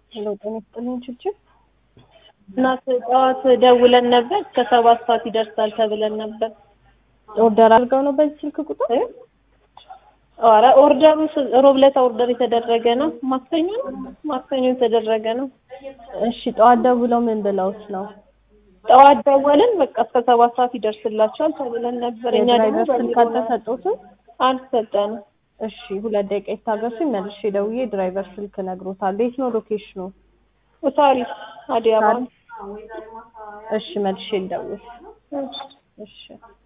ሄሎ ጤና ይስጥልኝ ችብችብ እናት ጠዋት ደውለን ነበር እስከ ሰባት ሰዓት ይደርሳል ተብለን ነበር። ኦርደር አድርገው ነው በዚህ ስልክ ቁጥር? ኧረ ኦርደሩ ሮብ ዕለት ኦርደር የተደረገ ነው። ማክሰኞ ነው ማክሰኞ የተደረገ ነው። እሺ ጠዋት ደውለው ምን ብለውት ነው? ጠዋት ደወልን በቃ እስከ ሰባት ሰዓት ይደርስላቸዋል ተብለን ነበር። እኛ ደግሞ የድራይቨር ስልክ አልተሰጡትም? አልሰጠንም። እሺ ሁለት ደቂቃ ይታገሱኝ፣ መልሼ ደውዬ ድራይቨር ስልክ እነግሮታለሁ። የት ነው ሎኬሽኑ? ሳሪስ አዲስ አበባ። እሺ መልሼ ልደውል። እሺ። እሺ